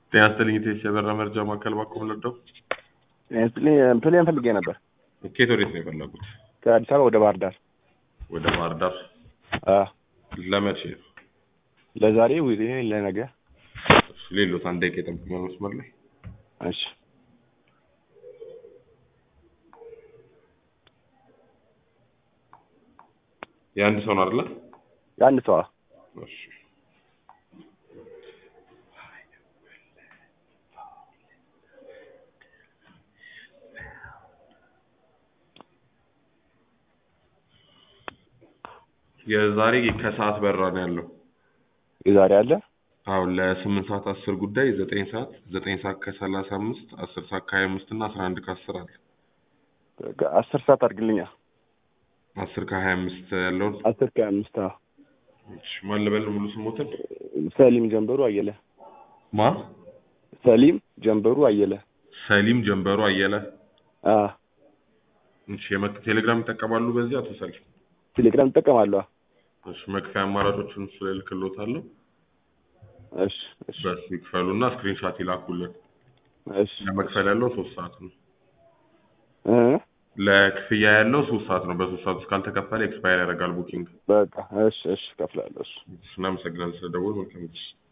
ጤና ይስጥልኝ ኢቴስ የበራ መርጃ ማዕከል ባኮ ለደው ፕሌን ፈልጌ ነበር ኬት ወዴት ነው የፈለጉት? ከአዲስ አበባ ወደ ባህር ዳር ወደ ባህር ዳር አ ለመቼ? ለዛሬ ወይ ለነገ ሌሎት አንድ ደቂቃ የጠብቁኛል መስመር ላይ እሺ የአንድ ሰው ነው አይደለ? የአንድ ሰው እሺ የዛሬ ከሰዓት በራ ነው ያለው። የዛሬ አለ አሁን ለስምንት ሰዓት አስር ጉዳይ ዘጠኝ ሰዓት ዘጠኝ ሰዓት ከሰላሳ አምስት አስር ሰዓት ከሀያ አምስት እና አስራ አንድ ከአስር አለ። አስር ሰዓት አድርግልኛ አስር ከሀያ አምስት ያለውን አስር ከአምስት አዎ እሺ፣ ማን ልበል ሙሉ ስሞትን? ሰሊም ጀንበሩ አየለ ማ ሰሊም ጀንበሩ አየለ ሰሊም ጀንበሩ አየለ። አ እሺ፣ የመክ ቴሌግራም ይጠቀማሉ በዚህ አቶ ሰሊም? ቴሌግራም እጠቀማለሁ እሺ፣ መክፈያ አማራጮችን እሱ ላይ እልክልዎታለሁ። እሺ እሺ በሱ ይክፈሉና ስክሪንሻት ይላኩልን። እሺ ለመክፈል ያለው ሶስት ሰዓት ነው። እ ለክፍያ ያለው ሶስት ሰዓት ነው። በሶስት ሰዓት ውስጥ ካልተከፈለ ኤክስፓየር ያደርጋል ቡኪንግ። በቃ እሺ እሺ እከፍላለሁ እሺ እናመሰግናለን ስለደወሉ። መልካም ጊዜ